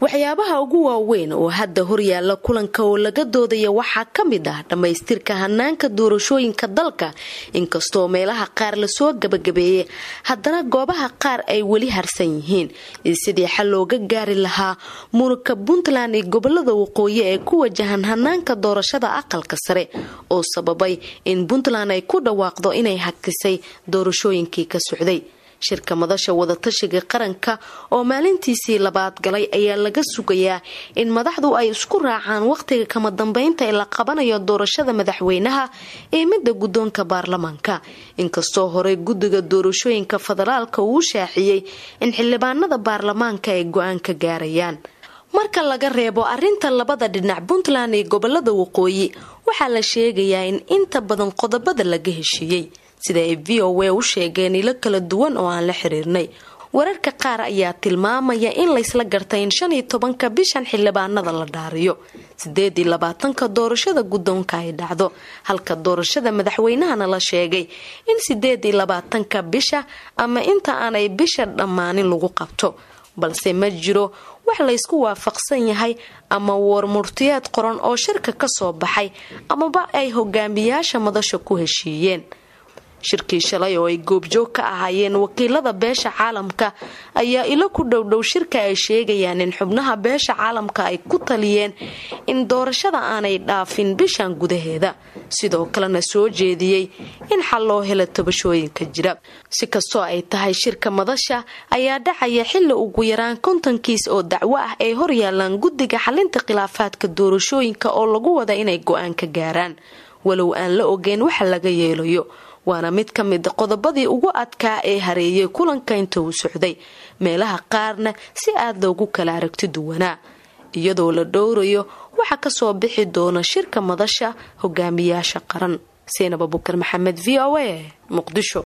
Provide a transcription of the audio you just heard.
waxyaabaha ugu waaweyn oo hadda horyaala kulanka oo laga doodaya waxaa ka mid ah dhammaystirka hanaanka doorashooyinka dalka inkastoo meelaha qaar lasoo gabagabeeyey haddana goobaha qaar ay weli harsan yihiin iyo sidii xal looga gaari lahaa muranka puntland iyo gobolada waqooyi ee ku wajahan hanaanka doorashada aqalka sare oo sababay in puntland ay ku dhawaaqdo inay hakisay doorashooyinkii ka socday shirka madasha wadatashiga qaranka oo maalintiisii labaad galay ayaa laga sugayaa in madaxdu ay isku raacaan wakhtiga kama dambeynta ee la qabanayo doorashada madaxweynaha ee midda guddoonka baarlamaanka inkastoo horey guddiga doorashooyinka federaalka uu shaaciyey in xildhibaanada baarlamaanka ay go-aan ka gaarayaan marka laga reebo arinta labada dhinac puntland iyo gobolada waqooyi waxaa la sheegayaa in inta badan qodobada laga heshiiyey sida ay v o a u sheegeen ilo kala duwan oo aan la xiriirnay wararka qaar ayaa tilmaamaya in laysla gartay in shan iyo tobanka bishan xildhibaanada la dhaariyo sideed iyo labaatanka doorashada guddoonka ay dhacdo halka doorashada madaxweynahana la sheegay in sideed iyo labaatanka bisha ama inta aanay bisha dhammaanin lagu qabto balse ma jiro wax laysku waafaqsan yahay ama warmurtiyeed qoran oo shirka ka soo baxay amaba ay hogaamiyaasha madasha ku heshiiyeen shirkii shalay oo ay goobjoog ka ahaayeen wakiilada beesha caalamka ayaa ilo ku dhowdhow shirka ay sheegayaan in xubnaha beesha caalamka ay ku taliyeen in doorashada aanay dhaafin bishan gudaheeda sidoo kalena soo jeediyey in xal loo helo tabashooyinka jira si kastoo ay tahay shirka madasha ayaa dhacaya xili ugu yaraan kontonkiis oo dacwo ah ay horyaalaan guddiga xalinta khilaafaadka doorashooyinka oo lagu wada inay go-aan ka gaaraan walow aan la ogeyn waxa laga yeelayo waana mid ka mid qodobadii ugu adkaa ee hareeyay kulanka inta uu socday meelaha qaarna si aad loogu kala aragti duwanaa iyadoo la dhowrayo waxa kasoo bixi doona shirka madasha hogaamiyaasha qaran seenab abukar maxamed v o a muqdisho